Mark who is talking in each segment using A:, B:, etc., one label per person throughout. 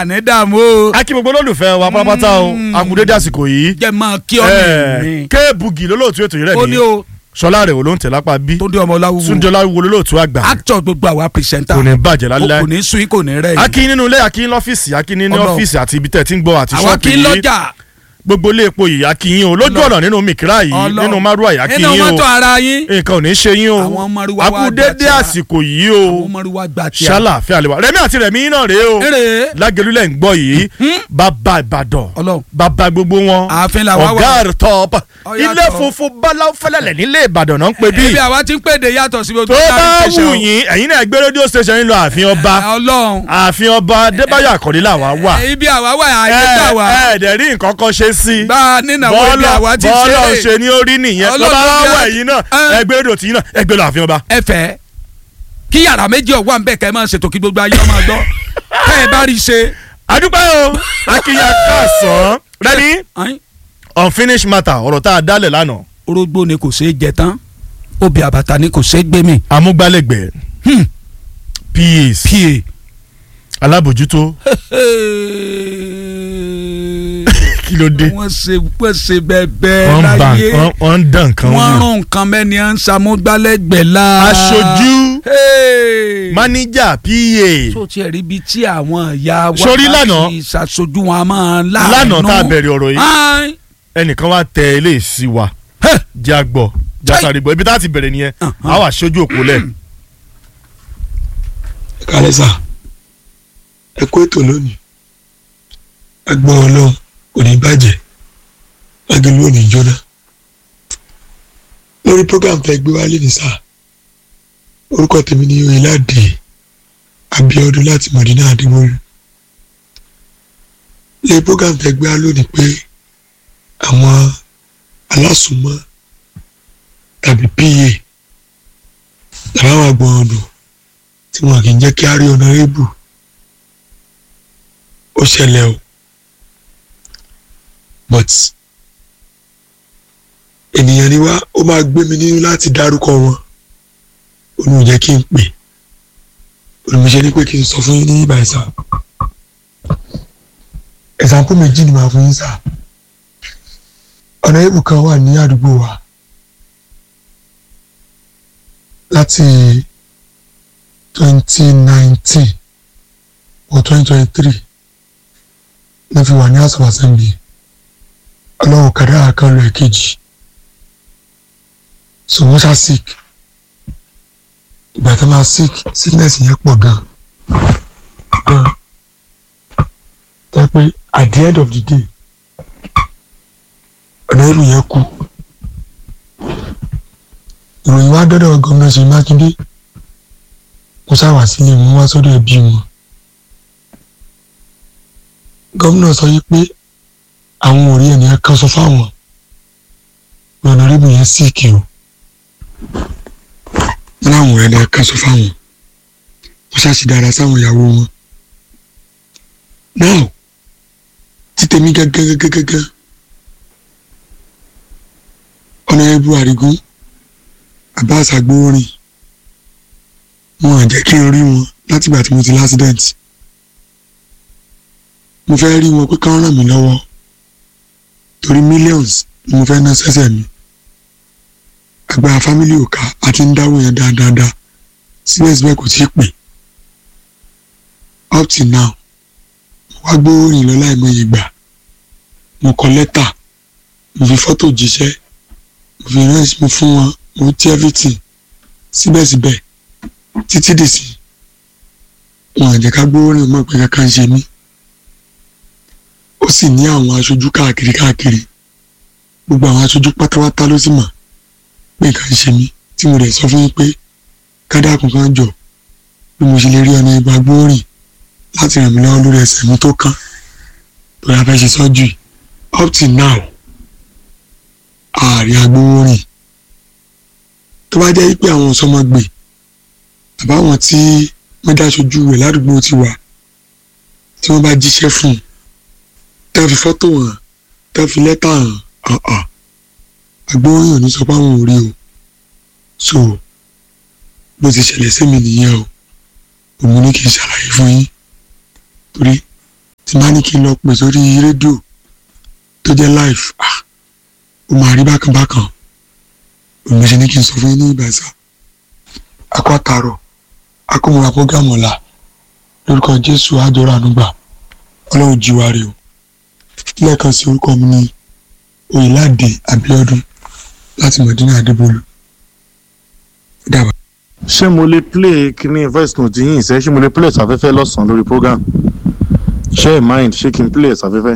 A: àní dààmú o.
B: akí gbogbo olólùfẹ́ wa pátápátá o akudédé àsìkò yìí
A: jẹ́ máa kí ọ ní
B: kéèbùgì lólóòtú ètò yìí rẹ̀
A: ó ní
B: ní
A: o
B: sọlá rẹ̀ wò ló ń tẹ̀ lápá bí
A: tó dé ọmọ láwùwò
B: túndọ́lá wo lólóòtú àgbà
A: actor gbogbo àwa pìrìsẹ́ńtà
B: kò ní bàjẹ́ lálẹ́
A: kò ní sún kò ní rẹ̀ yìí
B: akí nínú ilé akí lọ́fíìsì akí nínú
A: Ọlọ́run.
B: ọ́fíìsì àti ibi tẹ̀ tí ń gbọ́ àti
A: àwa
B: ṣọ́ọ̀pù
A: kí
B: yìí
A: lọ́jà
B: gbogbo ilé epo yìí akí yín o lójú
A: Ọlọ́run.
B: ọ̀nà nínú mìkírà yìí
A: Ọlọ́run.
B: nínú márùwà yìí akí
A: nínú
B: yín o
A: mọ́tò ara yín
B: nǹkan ò ní ṣe yín o
A: Àwọn márúwá wa
B: akudédé
A: gbà tí a-
B: àsìkò yìí
A: àwọn
B: o
A: ọmọrúwa gbà tí a.
B: ṣàlàfíà lè wà rẹmi àti rẹmi yín náà rèé o
A: eré
B: lágẹlúlẹ̀ ń gbọ́ yìí bàbá ìbàdàn
A: Ọlọ́run.
B: bàbá gbogbo wọn
A: ààfin làwa wà.
B: ọ̀gá rẹ̀ tọ́pọ̀
A: Ó
B: ilé
A: yàtọ̀.
B: funfun báláwo fẹ́lẹ́lẹ̀ nílé ìbàdàn náà ń pè bí
A: ibi àwa ti ń pèdè yàtọ̀ sí gbogbo
B: tó bá
A: táwọn
B: wù
A: tẹ̀sán.
B: yín ẹ̀yin náà gbé rédíò station yín lọ ààfin ọba
A: Ọlọ́run
B: ààfin ọba adébáyọ̀ àkọ́dé làwa wà
A: Eh, ibi àwa wà àyè gbà wá
B: ẹ ẹ dẹ̀ rí nǹkan kan ṣe sí
A: bá a nínàwó ibi àwa ti
B: bọ́ọ̀lù
A: ṣeré
B: ṣe ní orí nìyẹn tó
A: Ọlọ́run
B: bá
A: bí a-
B: wà ẹ̀yin náà
A: Eh.
B: ẹ gbé rédíò tí yín náà ẹ gbé lọ ààfin ọba.
A: ẹ fẹ́ kí yàrá méjì ọ̀wá ń bẹ̀ kẹ́ ẹ máa ṣètò kí gbogbo ayé ọmọ gbọ́ kẹ́ ẹ bá rí i ṣe.
B: àdúpẹ́ o akínyà káàsán rẹ́ni
A: Ayin,
B: unfinished matter ọ̀rọ̀ tá a dálẹ̀ lánàá
A: orógbó ni kò ṣeé jẹ tán obì àbàtà ni kò ṣeé gbé mi.
B: amúgbálẹ́gbẹ̀ẹ́
A: Hmm.
B: PAs
A: pa.
B: alábòjútó kí ló dé
A: wọ́n ṣe wọ́n ṣe bẹ́ẹ̀
B: wọ́n ń bà
A: láyé
B: wọ́n- wọ́n ń dàn kan
A: wọ́n
B: wọ́n.
A: rún nǹkan mẹ́ni à ń ṣàmúgbálẹ́gbẹ̀ẹ́ la.
B: aṣojú
A: Hey.
B: máníjà PA
A: tó tiẹ̀ rí ibi tí àwọn ìyá wa
B: Sórí
A: bá
B: lánàá-
A: ti ṣàṣojú wọn a máa láàánú.
B: lánàá tá a bẹ̀rẹ̀ ọ̀rọ̀ yìí
A: Ayin.
B: ẹnìkan wá tẹ eléyìí sí wa
A: Heh.
B: jẹ́ àgbọ̀ jásáré gbọ́ ibi tá a ti bẹ̀rẹ̀ nìyẹn a wà sójú òpó lẹ̀
C: kálẹ̀ sà ẹ kó ètò lónìí agbọ́n ọlọ́run kò ní bàjẹ́ lágẹ̀lú ò ní jóná lórí program tẹ gbé wálé ní sà orúkọ tèmi ni oyèládé Abíọ́dún láti Mọ̀dínà Adémọ́lú lórí program tẹ gbé wá lónìí pé àwọn alásùnmọ́ tàbí pa tàbí àwọn àgbọ̀n ọ̀dùn tí wọn kì í jẹ́ kí á rí ọ̀nàrẹ́bù ó ṣẹlẹ̀ o but ènìyàn ni wá ó máa gbé mi nínú láti dárúkọ wọn olùmọ̀ jẹ́ kí n pè olùmọ̀ ṣe ni pé kí n sọ fún yín ní ìbàyìí sá ẹ̀sàmpù méjì ni màá fún yín sá ọ̀nàrẹ́bù kan wà ní àdúgbò wa láti twenty nineteen or twenty twenty three ní fi wà ní house of assembly ọlọ́run kàdá kan lọ èkejì so wọ́n ṣá sick ìgbà tó máa sick sickness yẹn pọ̀ gan gan tó yẹ pé at the end of the day ọ̀nà ìlú yẹn kú ìròyìn wá dọ́dọ̀ gómìnà Ṣèyí Mákindé mo ṣáwà sílé wọn wá sọ́dọ̀ ẹbí wọn gómìnà sọ yìí pé àwọn ò rí ẹnìyẹn kan sọ fáwọn ọ̀nàrẹ́bù yẹn síìkì o wọn láwọn ò rí ẹnìyẹn kan sọ fáwọn wọn ṣáàṣì dára sáwọn ìyàwó wọn now títẹ̀mí gángan gángan gángan ọ̀nàrẹ́bù àrígún Abbas Agbowórin wọn à jẹ́ kí n rí wọn látìgbà tí mo ti lásìdẹ́ǹtì mo fẹ́ rí wọn pé kán ràn mí lọ́wọ́ torí millions ni mo fẹ́ ná sẹ́sẹ̀ mi agbára fámílì ò ká àti ń dáwọ́ yẹn dáadáa síbẹ̀síbẹ̀ kò tíì pè up till now mo wá gbóòrìn lọ láìmọye ìgbà mo kọ lẹ́tà mo fi fọ́tò jíṣẹ́ mo fi ránṣẹ́ mo fún wọn mo ti everything síbẹ̀síbẹ̀ títí dìsí wọn àjẹ́ ká gbóòrìn mọ̀ pé kankan ṣe mí ó sì ní àwọn aṣojú káàkiri káàkiri gbogbo àwọn aṣojú pátápátá ló sì mọ̀ pé nǹkan ń ṣe mí tí mo rẹ̀ sọ fún yín pé kádàkùn kan jọ bí mo ṣe lè rí ọ̀nà ìgbà gbóòrìn láti ràn mí lọ́wọ́ lórí ẹsẹ̀ mi tó kán lórí afẹ́ ṣe sọ́jú yìí up till now ààrẹ agbowórin tó bá jẹ́ pé àwọn sọmọgbè àbáwọn tí wọ́n dá aṣojú rẹ̀ ládùúgbò ti wà tí wọ́n bá jíṣẹ́ fún un tẹ́ fi fọ́tò hàn tẹ́ fi lẹ́tà hàn ọ̀ọ̀ agbóhùn ní sọ pé àwọn ò rí o so bó ti ṣẹlẹ̀ sí mi nìyẹn o òun ní kí n ṣàlàyé fún yín torí kí n lọ pè sórí rédíò tó jẹ́ live ah ó máa rí bákan bákan òun ṣe ní kí n sọ fún yín ní ìbẹ̀sà akọ àtàrọ̀ akọmọra program ọ̀la lórúkọ jésù àjọrò ànúgbà ọlọ́run jíwáre o lẹ́ẹ̀kan sí orúkọ mi ní oyèládé abíọ́dún láti mọ̀dínà adébólú ó dàbọ̀.
B: ṣé mo lè play kíní voice note yín ìṣe ṣé mo lè play ṣàfẹ́fẹ́ lọ́sàn-án lórí program ṣé ẹ̀ mind ṣé kí n play ṣàfẹ́fẹ́.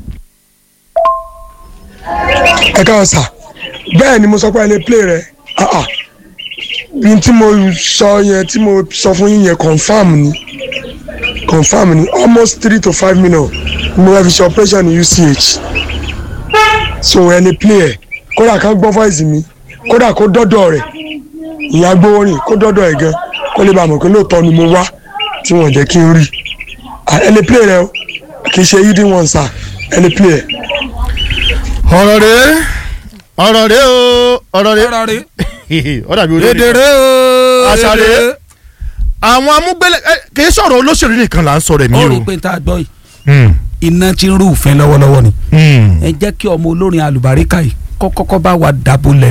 C: ẹ káwọn sà bẹ́ẹ̀ ni mo sọ pé ẹ lè play rẹ̀ ah ah ní tí mo sọ yẹn tí mo sọ fún yín yẹn confam ni confam ni almost three to five minutes ni mo fẹ́ fi ṣe operation ní UCH so ẹ lè play ẹ kódà ká gbọ́ voice mi kódà kó dọ́dọ̀ rẹ̀ ìyá gbówórin kó dọ́dọ̀ ẹ̀ gan kó lè bá mọ̀ pé lóòótọ́ ni mo wá tí wọ́n jẹ́ kí n rí Ah, ẹ lè play rẹ o kì í ṣe yídí wọn sà ẹ lè play ẹ.
B: ọ̀rọ̀ rẹ̀ ọ̀rọ̀ rẹ̀ o ọ̀rọ̀ rẹ̀
A: ọ̀rọ̀ rẹ̀
B: ó dàbí orí
A: èdè rẹ̀ o
B: Àṣà
A: èdè
B: rẹ̀. àwọn amúgbélé ẹ, kì í sọ̀rọ̀ olóṣèlú nìkan là ń sọ̀rọ̀ ẹ̀mí
A: ó
B: o.
A: rí i pé tá a gbọ́ yìí
B: Hmm,
A: iná ti ń rú òfin lọ́wọ́lọ́wọ́ ni
B: hmm.
A: ẹ jẹ́ kí ọmọ olórin alùbáríkà yìí kọ́kọ́kọ́ bá wa dàbò lẹ̀